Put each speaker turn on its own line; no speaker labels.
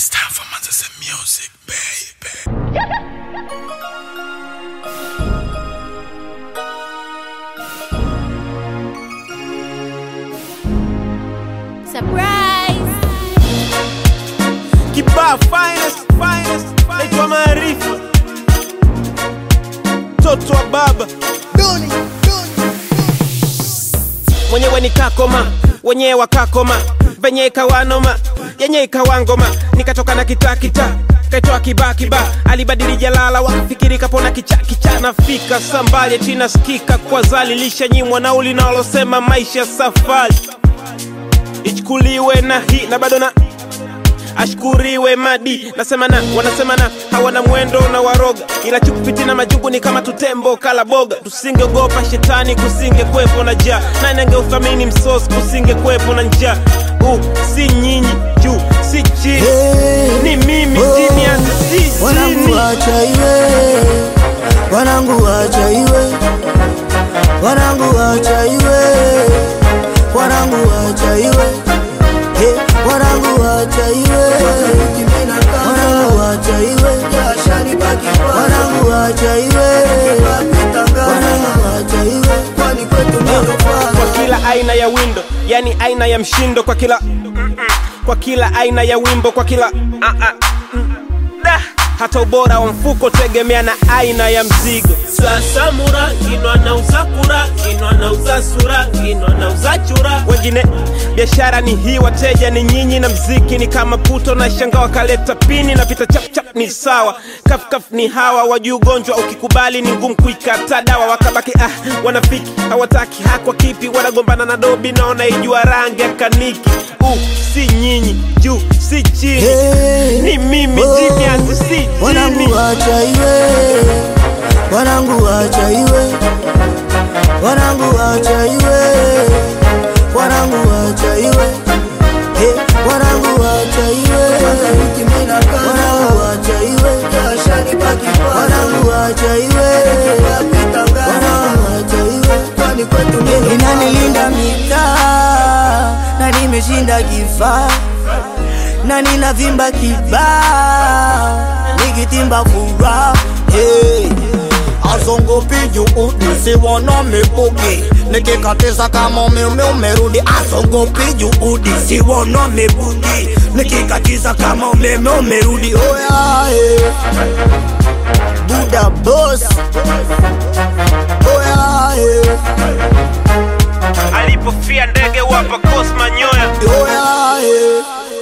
It's time for Manchester music, baby.
Surprise!
Kibaa finest, finest, naitwa Maarifa, mtoto wa baba mwenyewe ni kakoma, wenyewe wakakoma, venye ikawanoma, yenye ikawangoma, nikatoka na kita kita kaitwa kiba kiba, alibadili jalala, wakafikiri kapona kicha kicha, nafika sambali china skika kwa zali, lishanyimwa nauli nalosema maisha safari ichukuliwe na hii na bado na ashkuriwe madi nasema na wanasema na hawana mwendo na waroga ila chukupiti na majungu ni kama tutembo kala boga tusingeogopa shetani kusinge kwepo na jaa nani angeuthamini msosi kusinge kwepo na njaa uh, si nyinyi juu si chini
Hey,
ni mimi
oh,
chini ya si
wanangu
chini
wacha iwe, wanangu wacha iwe, wanangu wacha iwe, wanangu wacha iwe, Hey, wanangu wacha iwe, wanangu wacha iwe, wanangu wacha iwe, wanangu wacha iwe,
kwa kila aina ya windo yani aina ya mshindo kwa kila kwa kila aina ya wimbo kwa kila ah, ah, mm, da. hata ubora wa mfuko tegemea na aina ya mzigo sasa mura kinwa nauza kura kinwa nauza sura kinwa nauza chura wengine biashara ni hii wateja ni nyinyi na mziki ni kama puto na shanga wakaleta pini na pita chapchap ni sawa kafkaf ni hawa wajuu ugonjwa ukikubali ni ngumu kuikata dawa wakabaki ah wanafiki hawataki hakwa kipi wanagombana na dobi naona ijua rangi ya kaniki uh, si nyinyi juu si chini
Hey,
ni mimi
oh,
jini ati si chini
wanangu wacha iwe, wanangu wacha iwe, wanangu wacha iwe, wanangu wacha iwe, Hey, wanangu wacha iwe, wanangu wacha iwe, wanangu wacha iwe, wanangu wacha iwe, inanilinda mitaa na nimeshinda kifaa na ninavimba kibaa nikitimba furaha hey.
azongopi juu nisiwona mibugi nikikatiza kama umeme umerudi azongopi juudi siwona mibugi nikikatiza kama umeme umerudi oya eh.
buda boss
oya eh.
alipofia ndege wapa kosma nyoya
oya eh.